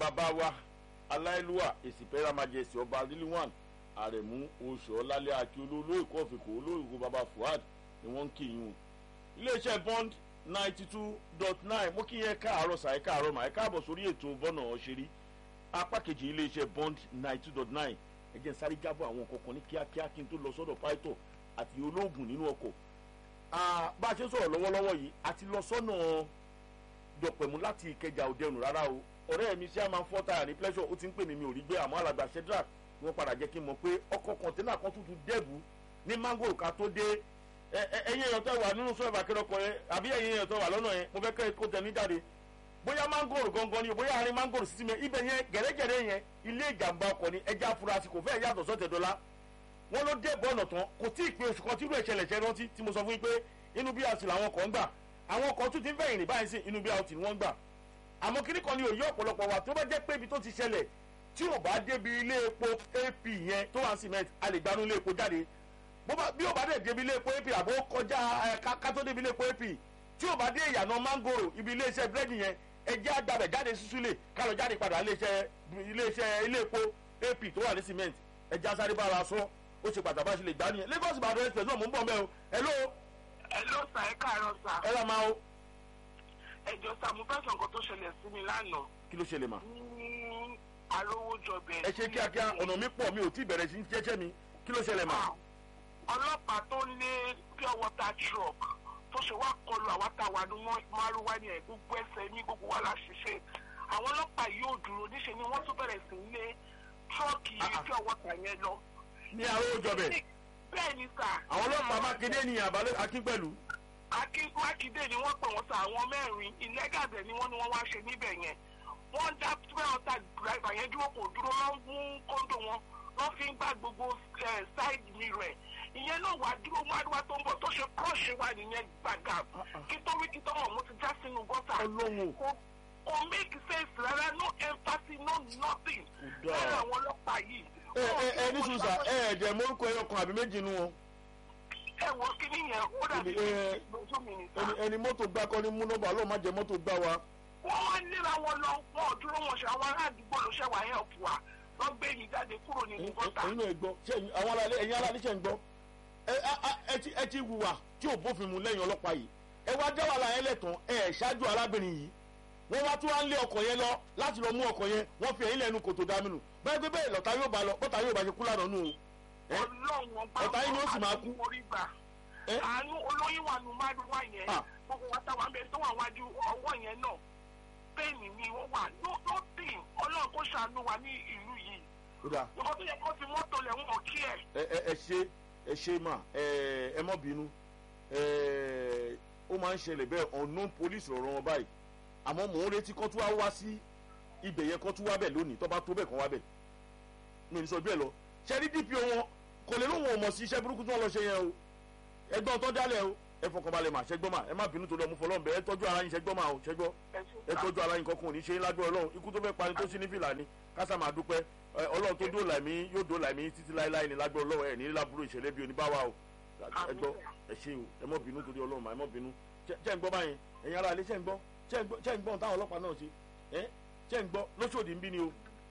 bàbá wa aláìlúwà èsìpẹ́rẹ́ amájẹsì ọba lílíwàn àrẹ̀mú oṣù ọlálẹ́ àti olóòlù ìkọ́fìkò olóògùn bàbá fuad ni wọ́n ń kí yín o iléeṣẹ́ bond ninety two dot nine mo kí yẹn káàárọ̀ sàyẹ́ káàárọ̀ mà ẹ káàbọ̀ sórí ètò bọ́nà ọ̀ṣẹ́rí apá kejì iléeṣẹ́ bond ninety two dot nine ẹ jẹ́ n sáré jábọ̀ àwọn kọ̀ọ̀kan ní kíákíá kí n tó lọ sọ́dọ̀ pító àti olóògùn nínú ọkọ̀ bá a ṣe ń sọ̀rọ̀ lọ́wọ́lọ́wọ́ yìí àti lọ sọ́nà dọ̀pẹ̀mú láti ìkẹjà òdẹrùn rárá o ọ̀rẹ́ mi ṣé a máa ń fọ́ táyà ní pleasure ó ti ń pè mí mi ò rí gbé àmọ́ alàgbà shedrack wọ́n padà jẹ́ kí n mọ̀ pé ọkọ̀ kọ̀ǹténà kan tuntun dẹ́bu ní mango ká tó dé ẹ̀yin èèyàn tó wà nínú sọ́ọ̀bù akérọ́kọ yẹn àbí ẹ̀yin èèyàn tó wà lọ́nà yẹn mo fẹ́ kẹ́ kó tẹ̀ ní jáde bóyá mangoro gangan ni o bóyá àárín mangoro sísí mi ibẹ̀ yẹn gẹ̀rẹ́gẹ̀rẹ́ yẹn ilé ìjàmbá ọkọ̀ ni ẹja afurasí kò fẹ́ yàtọ̀ sọ́tẹ̀dọ́lá wọ́n ló dé bọ́ọ̀nà tán kò tí ì pé oṣù kan tí irú ìṣẹ̀lẹ̀ ṣẹ́ rántí tí mo sọ fún yín pé inú bí àti làwọn kan ń gbà àwọn kan tún ti ń fẹ̀yìn rìn báyìí sí inú bí àti ni wọ́n ń gbà àmọ́ kíní kan ni òye ọ̀pọ̀lọpọ̀ wa tó bá jẹ́ pé ibi tó ti ṣẹlẹ̀ tí ò bá débi ilé epo ap yẹn tó wà cement a lè gbanú ilé epo jáde bí ò bá dẹ̀ débi ilé epo ap àbó kọjá ká tó débi ilé epo ap tí ò bá dé ìyànà mangoro ibi iléeṣẹ́ búrẹ́dì yẹn ẹjẹ́ àgbàbẹ̀ jáde sísúlẹ̀ ká lọ jáde padà iléeṣẹ́ ilé epo ap tó wà ní cement ẹjẹ́ asáré bára sọ ó ṣe pàtàkì bá ṣe lè gbá nìyẹn lagos ìbàdàn express náà mò ń bọ̀ mẹ́ o hello. hello sà ẹ káàárọ̀ sà. ẹ rà máa o. ẹjọ sà mo fẹ́ sọ nǹkan tó ṣẹlẹ̀ sí mi lánàá. kí ló ṣẹlẹ̀ mà. ní arówójọbẹ. ẹ ṣe kíákíá ọ̀nà mi pọ̀ mi ò tí ì bẹ̀rẹ̀ sí jẹ́jẹ́ mi kí ló ṣẹlẹ̀ mà. ọlọ́pàá tó lé pure water truck tó ṣe wá kọlu àwa tá a wà ní márùwá ni ẹ̀ gbogbo ẹsẹ̀ ní gbogbo wa la ṣiṣẹ́ àwọn ọlọ́pàá yóò dúró níṣẹ́ ni wọ́n tún bẹ̀rẹ̀ sí lé tírọ́ọ̀kì pure water yẹn lọ. ní arówójọbẹ. bẹ́ẹ̀ ni sà. àwọn ọlọ́pàá mákindé ni àbálẹ́ akínpẹ̀lú mákindé ni wọ́n pè wọ́n sa àwọn mẹ́rin ìlẹ́gàdẹ̀ ni wọ́n ní wọ́n wá ṣe níbẹ̀ yẹn wọ́n dá pẹ́ọ́tà dìráìbà yẹn dúró kò dúró lọ́ mú kóńdò wọn lọ́ fi ń gbá gbogbo ṣáìdì mi rẹ̀ ìyẹn náà wà dúró wáríwá tó ń bọ̀ tó ṣe kọ́ọ̀ṣì wa nìyẹn gbàgà kí tó wí kí tó mọ̀ mo ti já sínú gọ́tà kò make sense rárá no empathy no nothing lára àwọn ọlọ́pàá yìí. ẹ ẹ ẹ ní sùsà ẹ ẹ jẹ mórúkọ ẹyọ kan àbí méjì nu wọn ẹ wo kíní yẹn ó dàbí lójú mi nìta. ẹni mọ́tò gbá kọ́ ní múnọ́bà lọ́ọ́ má jẹ mọ́tò gbá wa. wọ́n wá níra wọn lọ wọn ò dúró wọn ṣe àwọn ará àdúgbò ló ṣẹ̀wá help wa wọ́n gbé yìí jáde kúrò nínú gọ́tà. ẹ̀yin náà gbọ́ ṣé àwọn aráàlú ẹ̀yin aráàlú ṣe ń gbọ́ ẹ ti hùwà tí ò bófin mu lẹ́yìn ọlọ́pàá yìí ẹ wá jẹ́ wàhálà yẹn lẹ́tàn ẹ ṣáájú arábìnrin yìí wọ́n wá tún wá ń lé ọkọ̀ yẹn lọ láti lọ mú ọkọ̀ yẹn wọ́n fi ẹ̀yìn lẹ́nu kòtò dámínú bẹ́ẹ̀ pé bẹ́ẹ̀ lọ́ta yóò bá lọ bọ́ta yóò bá ṣe kú lánàá nù ọ̀tá yìí ni ó sì máa kú àánú olóyún wà nù mádùúwà yẹn gbogbo wa táwọn abẹ tó wà wájú ọwọ́ yẹn náà bẹ́ẹ̀ni ni wọ́n wà lóòótì ọlọ́run kó ṣàánú wa ní ìlú yìí nǹkan tó yẹ kó fi mọ́tò lẹ̀ wọ́n kí ẹ̀. ẹ ẹ ṣe ẹ ṣe mà ẹ mọ́ bínú ó máa ń ṣẹlẹ̀ bẹ́ẹ̀ unknown police rọ̀rọ̀ wọn báyìí àmọ́ mò ń retí kán tún wá wá sí ibẹ̀ yẹn kán tún wá bẹ̀ lónìí tó bá tó bẹ̀ kán wá bẹ̀ mi ní sọ bẹ́ẹ̀ lọ ṣẹ́rí dpo wọn kò lè lóun ò mọ̀ sí iṣẹ́ burúkú tí wọ́n lọ ṣe yẹn o ẹgbọ́n tó dálẹ̀ o ẹ fọkànbalẹ̀ mà ṣẹ́gbọ́n mà ẹ má bínú tó lọ mú fọlọ́n bẹ ẹ tọ́jú ara yín ṣẹ́gbọ́n mà o ṣẹ́gbọ́ ẹ tọ́jú ara yín kankan ò ní ṣe é lágbó ọlọ́run ikú tó fẹ́ pani tó sí ní fìlà ni kásá máa dúpẹ́ ọlọ́run tó dóòlà mí yóò dóòlà mí títí láéláé ní lágbó ọlọ́run ẹ ní lábúrò ìṣẹ̀lẹ̀ bí oníbáwá o ẹ gbọ́ ẹ ṣe o ẹ mọ́ bínú torí ọlọ́run mà ẹ mọ́ bínú ṣẹ́ ń gbọ́ báyẹn ẹ̀yin ara ilé ṣẹ́ ń gbọ́ ṣẹ́ ń gbọ́ táwọn ọlọ́pàá náà ṣe ẹ́ ṣẹ́ ń gbọ́ lóṣòdì ń bí ni o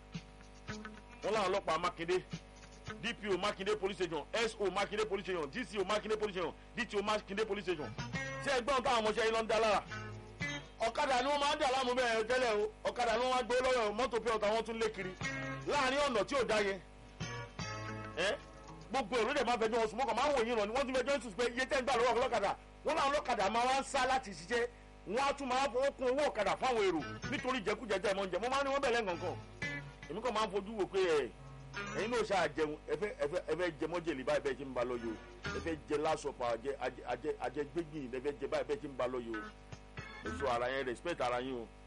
wọ́n láwọn ọlọ́pàá mákindé dpo makinde police station so makinde police station dco makinde police station dto makinde police station ṣé ẹgbọ́n táwọn ọmọọṣẹ́ yìí lọ ń dá lára ọ̀kadà ni wọ́n máa ń dà láàmú bẹ́ẹ̀ tẹ́lẹ̀ o ọ̀kadà ni wọ́n máa ń gbé lọ́wọ́ mọ́tò pé ọ̀tá wọn tún lé kiri láàrin ọ̀nà tí ò dá yẹn ẹ gbogbo èrò dẹ̀ máa fẹjọ́ wọn sùn mọ́kàn máa ń wòye ràn ni wọ́n ti fẹjọ́ sùn pé iye tẹ́ ń gbà lọ́wọ́ ọlọ́kadà wọ́n láwọn ọlọ́kadà máa wá ń sá láti ṣiṣẹ́ wọ́n á tún máa fowó kún owó ọ̀kadà fáwọn èrò nítorí jẹkújẹjẹ mọ́ ń jẹ mo máa ń ní wọ́n bẹ̀rẹ̀ nǹkan èmi kàn máa ń fojú wò pé ẹ̀ ẹyin náà ṣáà jẹun ẹfẹ ẹfẹ ẹfẹ jẹ mọjèlé báyìí bẹẹ ṣe ń ba lọ yìí o ẹfẹ jẹ lásọpọ àjẹ àjẹ àjẹ gbẹgbìn ẹfẹ jẹ báyìí bẹẹ ṣe ń ba lọ yìí o èso ara yẹn respect ara yín o.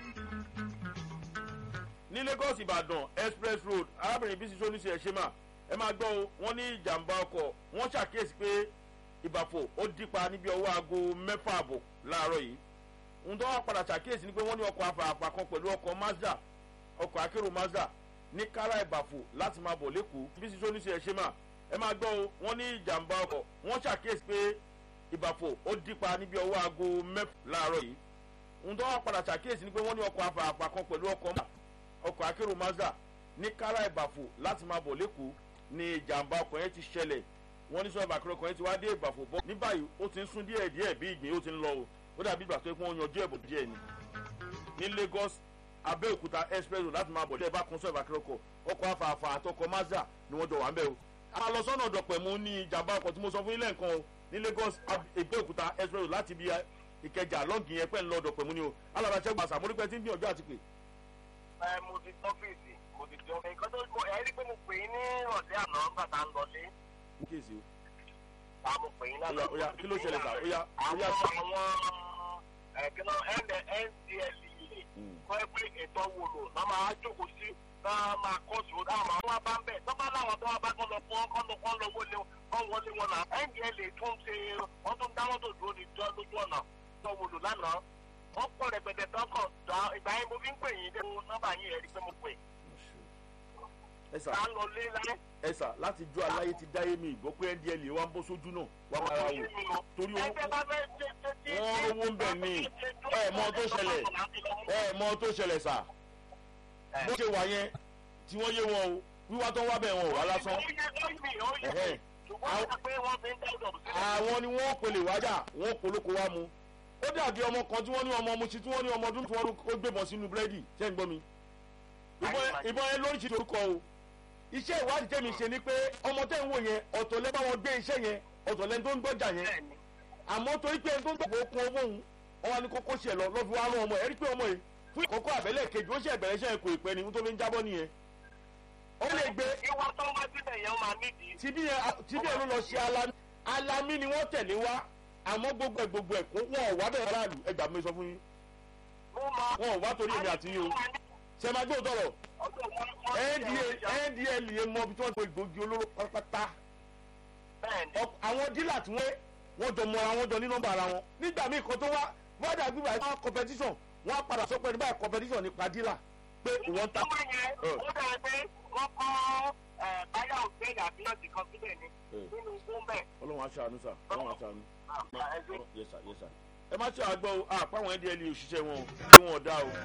ní lagos ìbàdàn express road arábìnrin bísí sọ́níṣẹ́ ẹ̀ ṣe mà ẹ máa gbọ́ o wọ́n ní ìjàmbá ọkọ̀ wọ́n ṣàkíyèsí pé ìbàfò ó dípa níbi ọwọ́ aago mẹ́fà àbọ̀ láàárọ̀ yìí ohun tó wá padà ṣàkíyèsí ni pé wọ́n ní ọkọ̀ afààfà kan pẹ̀lú ọkọ̀ mazda ọkọ̀ akérò mazda ní kára ìbàfò láti máa bọ̀ lẹ́kọ̀ọ́ bí sísọ ní ṣe ẹ ṣe mà ẹ máa gbọ́ o wọ́n ní ìjàmbá ọkọ̀ wọ́n ṣàkíyèsí pé ìbàfò ó dípa níbi ọwọ́ aago mẹ́fà láàárọ̀ yìí ohun tó wá padà ṣàkíyèsí ni pé wọ́n ní ọkọ̀ afààfà kan pẹ̀lú ọkọ̀ ọkọ̀ akérò mazda ní kára ìbàfò láti máa bọ̀ lẹ́kọ̀ọ́ ni ìjàmbá ọkọ̀ yẹn ti ṣẹlẹ̀ wọ́n ní sọ́ọ̀bù akérò ọkọ̀ yẹn ti wá dé ìbàfò bọ́ ní báyìí ó ti ń sún díẹ̀ díẹ̀ bí ìgbín ó ti ń lọ o ó dàbí ìgbà tó yẹ kó wọ́n yanjú ẹ̀bùn díẹ̀ ni ní lagos abẹ́òkúta express láti máa bọ̀ lẹ́ẹ̀bá kan sọ́ọ̀bù akérò ọkọ̀ ọkọ̀ afààfà àtọkọ̀ mazda ni wọ́n jọ wà ń bẹ̀ o a lọ sọ́nà ọ̀dọ̀pẹ̀mú ní ìjàmbá ọkọ̀ tí mo sọ fún ilé nǹkan o ní lagos abẹ́òkúta express láti bí ìkẹjà lọ́ọ̀gì yẹn pẹ́ ń lọ ọ̀dọ̀pẹ̀mú ni o alàbàṣẹ́ gbàsà mo rí pẹ́ tí ń gbìyànjú àti pè. ẹ mo ti tọ́fíìsì mo ti jọ nǹkan tó kọ ẹ rí pé mo pè é ní ọ̀dẹ́ àná nígbà tá a ń lọ sí. ní kéèsì o. ta mo pè é lánàá. Ó yá, ó yá, kí ló ṣẹlẹ̀ sà? Ó yá, ó àwọn yá. àwọn ẹ̀kínà ndlea kọ́ ẹ pé ètò wo lò náà máa jókòó sí náà máa kọ́ sí òun náà máa wá bá ń bẹ̀ tó bá láwọn tó wá bá kọ́ lọ fún ọ́ kọ́ lọ kọ́ lọ wọlé kọ́ wọlé wọn náà ndla tún ṣe wọ́n tún dáwọ́ tó dúró ní jọ́ lójú ọ̀nà tó wò lò lánàá wọ́n pọ̀ rẹpẹtẹ tó kọ̀ dá ìgbà yẹn mo fi ń pè yín dé nọ́mbà yín ẹ̀rí pé mo pè ẹ sà tá a lọ lé láyé. ẹ sà láti jó aláyé ti dáyé mi ìgbọ́ pé ndl wa ń bọ́ sójú náà wà á máa wò torí owó ẹgbẹ́ bá fẹ́ ṣe ṣe tí. wọ́n rówó ń bẹ̀ ní ẹ mọ tó ṣẹlẹ̀ ẹ mọ tó ṣẹlẹ̀ sà bó ṣe wà yẹn tí wọ́n yé wọn o wíwá tó ń wá bẹ̀ wọn ò wá lásán Ẹ̀hẹ́n. àwọn ni wọ́n pèlè wájà wọ́n polóko wá mu ó dàbí ọmọ kan tí wọ́n ní ọmọ ọmọ sí tí wọ́n ní ọmọ ọdún tí wọ́n ó gbébọn sínú búrẹ́dì ṣé ń gbọ́ mi ìbọn ìbọn yẹn lóríṣiríṣi orúkọ o iṣẹ́ ìwádìí tẹ̀mí ṣe ni pé ọmọ tẹ̀ ń wò yẹn ọ̀tọ̀ lẹ́ bá wọn gbé iṣẹ́ yẹn ọ̀tọ̀ lẹ́ni tó ń gbọ́jà yẹn àmọ́ torí pé ẹni tó ń gbàgbọ́ okun owó òun ọwọ́ ni kókó ṣe lọ lọ́fi wá rán ọmọ ẹ̀ rí pé ọmọ yìí fún ìkọ́kọ́ àbẹ́lẹ̀ kejì ó ṣe ìbẹ̀rẹ̀ iṣẹ́ kò ìpẹ́ ni tó fi ń jábọ́ nìyẹn ó lè gbé ìwà tó wá síbẹ̀ yẹn máa nídìí. tibí yẹn tibí yẹn ló lọ ṣe alami alami ni wọ́n tẹ̀lé wá àmọ́ gbogbo ẹ̀ gbogbo ẹ̀ kó wọn ò wá bẹ̀rẹ̀ aráàlú ẹgbàá mi sọ fún yín mo mọ. wọn ò wá torí èmi àti yín o ṣe máa gbé òtọ̀rọ̀ ndl yẹn mọ ibi tí wọ́n ti gbòógì olóró pátápátá bẹ́ẹ̀ni Ọ- àwọn dílà tí wọ́n wọ́n jọ mọ́ra wọn jọ ní nọ́mbà ara wọn nígbà míì kan tó wá wọ́dà gbígbà ẹ̀ competition wọ́n á padà sọ pé ní báyìí competition nípa dílà pé wọ́n ta ọmọ yẹn ó dára pé wọ́n kọ́ ẹ̀, báyà òṣèlú àbí ọ̀sìn kan síbẹ̀ ni Eh. nínú gbọ́nbẹ̀. ọlọ́run aṣáánú sà ọlọ́run aṣáánú. ẹgbẹ́ yes sir yes sir ẹ má ṣe àgbọ̀ o àpá àwọn ndl òṣìṣẹ́ wọn o kí wọn ò dá o.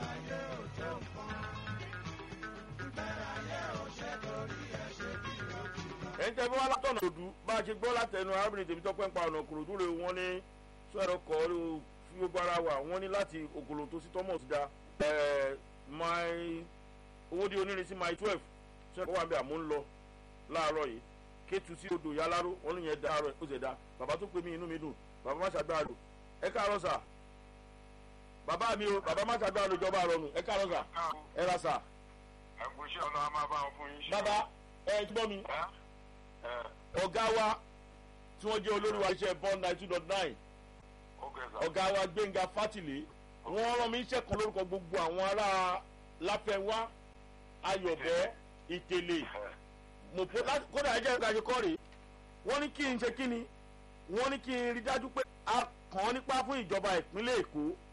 ẹ̀yin tẹ́ bí wọ́n látọ̀nà òdu bá a ṣe gbọ́ látẹnu arábìnrin tèmi tọ́pẹ́ ń pa ọ̀nà kòròdú rẹ̀ wọ́n ní sọ̀rọ̀ kọ́ ló fi gbogbo ara wà wọ́n ní láti ògòlò tó sí thomas da ẹ̀ẹ́ my owó di onírin sí my twelve sọ̀rọ̀ wà ń bẹ àmú ń lọ láàárọ̀ yìí kétu sí odò yáláró wọn ló yẹn dá àárọ̀ ó sì dá bàbá tó pè mí inú mi dùn bàbá má ṣàgbára lò ẹ káàárọ̀ sà bàbá mi o bàbá má ṣàgbára lò jọba àrọ̀ nù ẹ káàárọ̀ sà ẹ ra sà ẹkùn iṣẹ́ ọ̀nà a máa bá wọn fún yín ṣe. bàbá ẹ gbọ́ mi ẹ ẹ ọ̀gá wa tí wọ́n jẹ́ olórí wa iṣẹ́ bond nine two dot nine ok sà. ọ̀gá wa gbẹ̀ngà fátìlé wọ́n rán mi iṣẹ́ kan lórúkọ gbogbo àwọn ará láfẹ́wá ayọ̀bẹ ìtẹ̀lé ẹ mọ̀pọ̀ láti kódà ẹjẹ́ ìgbàjọ kọ́ rèé wọ́n ní kí n ṣe kí ni wọ́n ní kí n rí dájú pé a kàn án nípa fún ìjọba ìpínlẹ̀ èkó